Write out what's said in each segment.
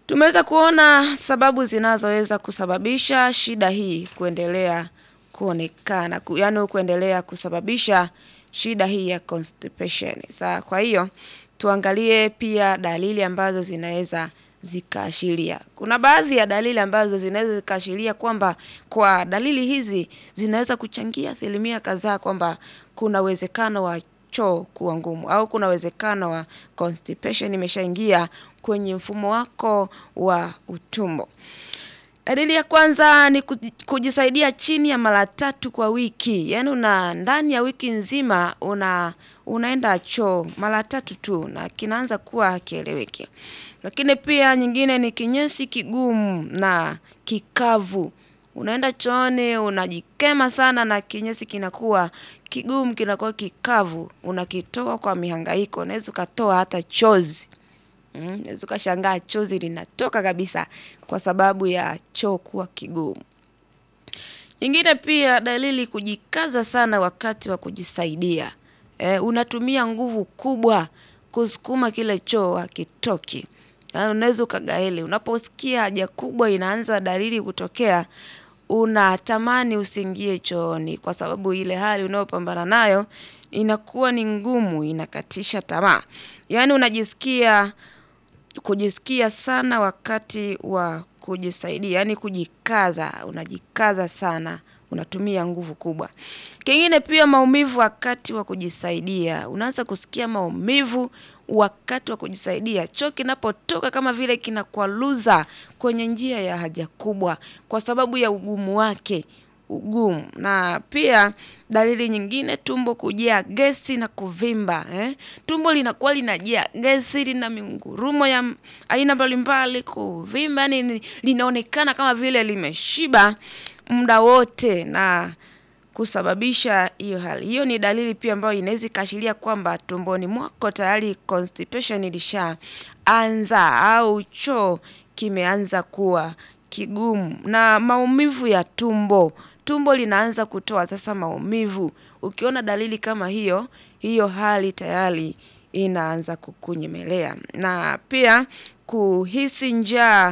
Tumeweza kuona sababu zinazoweza kusababisha shida hii kuendelea kuonekana, ku- yaani kuendelea kusababisha shida hii ya constipation. Sa kwa hiyo tuangalie pia dalili ambazo zinaweza zikaashiria. Kuna baadhi ya dalili ambazo zinaweza zikaashiria kwamba kwa dalili hizi zinaweza kuchangia asilimia kadhaa kwamba kuna uwezekano wa choo kuwa ngumu au kuna uwezekano wa constipation imeshaingia kwenye mfumo wako wa utumbo. Dalili ya kwanza ni kuji- kujisaidia chini ya mara tatu kwa wiki. Yaani una ndani ya wiki nzima una unaenda choo mara tatu tu na kinaanza kuwa hakieleweki. Lakini pia nyingine ni kinyesi kigumu na kikavu. Unaenda chooni unajikema sana na kinyesi kinakuwa kigumu kinakuwa kikavu. Unakitoa kwa mihangaiko. Unaweza ukatoa hata chozi. Mm, unaweza ukashangaa chozi linatoka kabisa kwa sababu ya choo kuwa kigumu. Nyingine pia dalili kujikaza sana wakati wa kujisaidia. Eh, unatumia nguvu kubwa kusukuma kile choo hakitoki. Yaani unaweza ukagaili. Unaposikia haja kubwa inaanza dalili kutokea, unatamani usiingie chooni kwa sababu ile hali unayopambana nayo inakuwa ni ngumu, inakatisha tamaa. Yaani unajisikia kujisikia sana wakati wa kujisaidia, yaani kujikaza, unajikaza sana, unatumia nguvu kubwa. Kingine pia maumivu wakati wa kujisaidia, unaanza kusikia maumivu wakati wa kujisaidia. Choo kinapotoka kama vile kinakwaruza kwenye njia ya haja kubwa kwa sababu ya ugumu wake, ugumu. Na pia dalili nyingine tumbo kujaa gesi na kuvimba. Eh? Tumbo linakuwa linajaa gesi, lina mingurumo ya m- aina mbalimbali, kuvimba, yani ni- linaonekana kama vile limeshiba muda wote na kusababisha hiyo hali. Hiyo ni dalili pia ambayo inaweza ikaashiria kwamba tumboni mwako tayari constipation ilishaanza au choo kimeanza kuwa kigumu. Na maumivu ya tumbo. Tumbo linaanza kutoa sasa maumivu. Ukiona dalili kama hiyo, hiyo hali tayari inaanza kukunyemelea. Na pia kuhisi njaa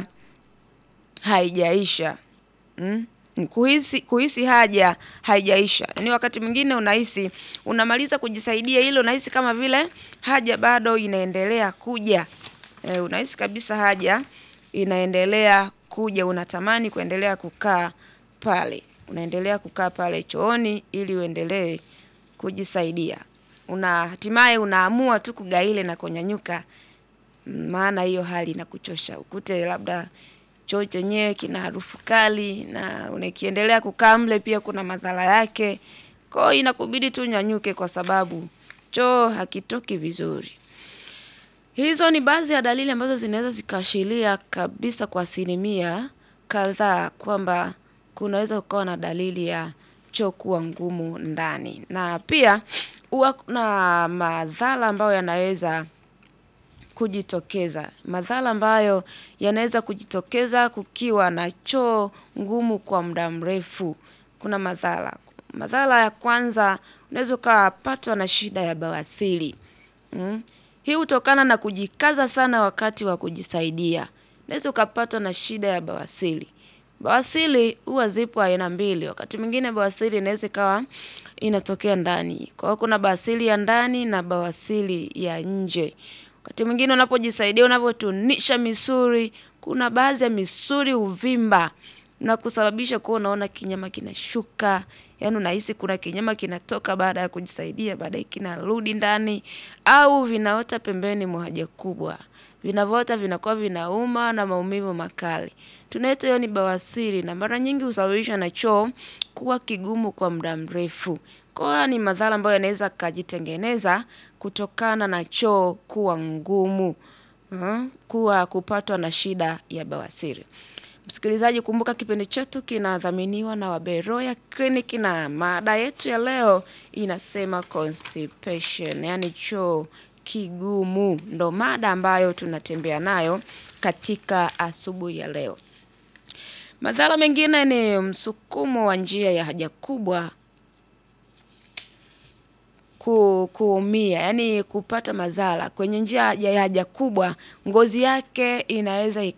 haijaisha. Mm? Kuhisi, kuhisi haja haijaisha. Yaani wakati mwingine unahisi unamaliza kujisaidia ile unahisi kama vile haja bado inaendelea kuja. E, unahisi kabisa haja inaendelea kuja, unatamani kuendelea kukaa pale. Unaendelea kukaa pale chooni ili uendelee kujisaidia. Una hatimaye unaamua tu kugaile na kunyanyuka maana hiyo hali inakuchosha. Ukute labda choo chenyewe kina harufu kali na unakiendelea kukaa mle pia kuna madhara yake. Kwa hiyo inakubidi tu unyanyuke kwa sababu choo hakitoki vizuri. Hizo ni baadhi ya dalili ambazo zinaweza zikaashiria kabisa kwa asilimia kadhaa kwamba kunaweza kukawa na dalili ya choo kuwa ngumu ndani. Na pia huwa kuna madhara ambayo yanaweza kujitokeza. Madhara ambayo yanaweza kujitokeza kukiwa na choo ngumu kwa muda mrefu. Kuna madhara. Madhara ya kwanza unaweza ukapatwa na shida ya bawasiri. Mm? Hii hutokana na kujikaza sana wakati wa kujisaidia. Unaweza ukapatwa na shida ya bawasiri. Bawasiri huwa zipo aina mbili. Wakati mwingine bawasiri inaweza ikawa inatokea ndani. Kwa hiyo kuna bawasiri ya ndani na bawasiri ya nje. Wakati mwingine unapojisaidia unavyotunisha misuli, kuna baadhi ya misuli huvimba na kusababisha kuwa unaona kinyama kinashuka. Yaani unahisi kuna kinyama kinatoka baada ya kujisaidia, baadaye kinarudi ndani au vinaota pembeni mwa haja kubwa. Vinavyoota vinakuwa vinauma na maumivu makali. Tunaita hiyo ni bawasiri na mara nyingi husababishwa na choo kuwa kigumu kwa muda mrefu. Kwa hiyo ni madhara ambayo yanaweza yakajitengeneza kutokana na choo kuwa ngumu. Mm, Kuwa kupatwa na shida ya bawasiri. Msikilizaji kumbuka kipindi chetu kinadhaminiwa na Waberoya Clinic na mada yetu ya leo inasema constipation, yaani choo kigumu. Ndo mada ambayo tunatembea nayo katika asubuhi ya leo. Madhara mengine ni msukumo wa njia ya haja kubwa ku, kuumia, yaani kupata madhara kwenye njia ya haja kubwa, ngozi yake inaweza